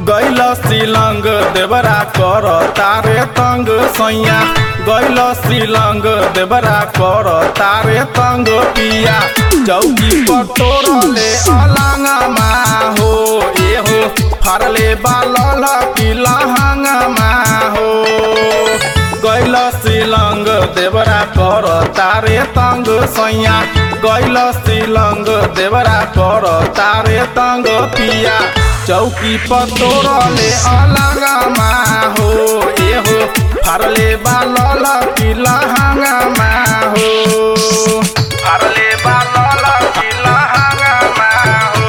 गैल सिलंग देवरा कर तारे तंग सैया गैल सिलंग देवरा कर तारे तंग पिया चौकी पर तोरले अलंगमा हो ए हो फारले बालल की लहंगमा हो गैल सिलंग देवरा कर तारे तंग सैया गैल सिलंग देवरा कर तारे तंग पिया चौकी पर तोरले अलगमा हो ए हो फारले बालल की लहंगमा हो फारले बालल की लहंगमा हो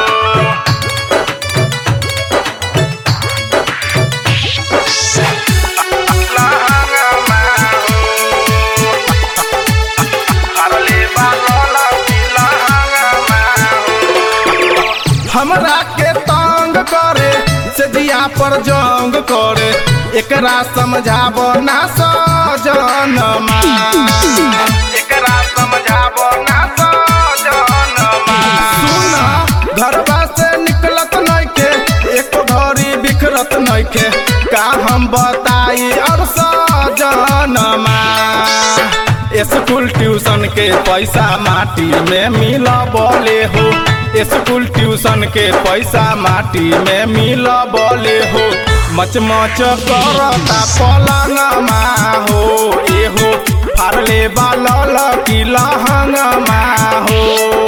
लहंगमा हो फारले बालल की लहंगमा हो हमरा के तंग करे से दिया पर जंग करे एकरा समझाब ना सजनमा एकरा समझाब ना सजनमा सुन घरवा से निकलत नइखे एको घड़ी बिखरत नइखे का हम बताई और सजनमा स्कूल ट्यूशन के पैसा माटी में मिल बोले हो स्कूल ट्यूशन के पैसा माटी में मिल बोले हो मच मच करता पलंगमा हो ए हो फारले बालल की लहंगमा हो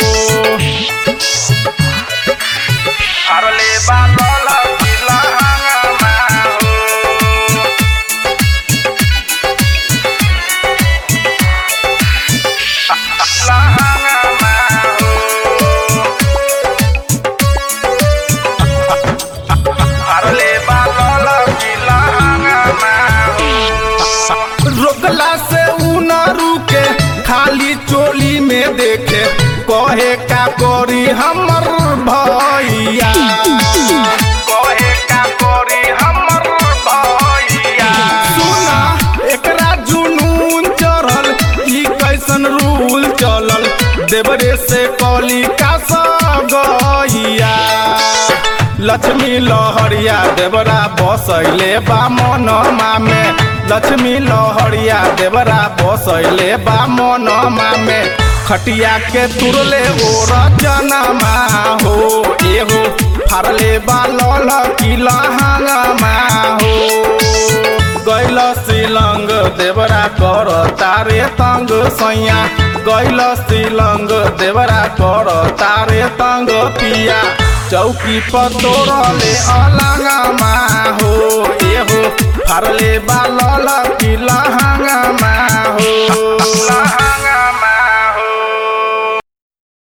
फारले बालल की लहंगमा हो लहंगमा हो फारले बालल की लहंगमा हो रोकला से उ न रुके खाली चोली में देखे कहे का करी हमर भैया कहे का करी हमर भैया सुना एकरा जुनून चढ़ल ई कैसन रूल चलल देवरे से कली का सगैया लक्ष्मी लहरिया देवरा बसैले बा मनमा में लक्ष्मी लहरिया देवरा बसैले बा मनमा में खटिया के तुरले ओ रचनमा हो एहो फारले बा लल की लहंगमा हो गैल सिलंग देवरा कर तारे तंग सैया गैल सिलंग देवरा कर तारे तंग पिया चौकी पर तोरले अलंगमा हो ए हो फारले बालल की लहंगमा हो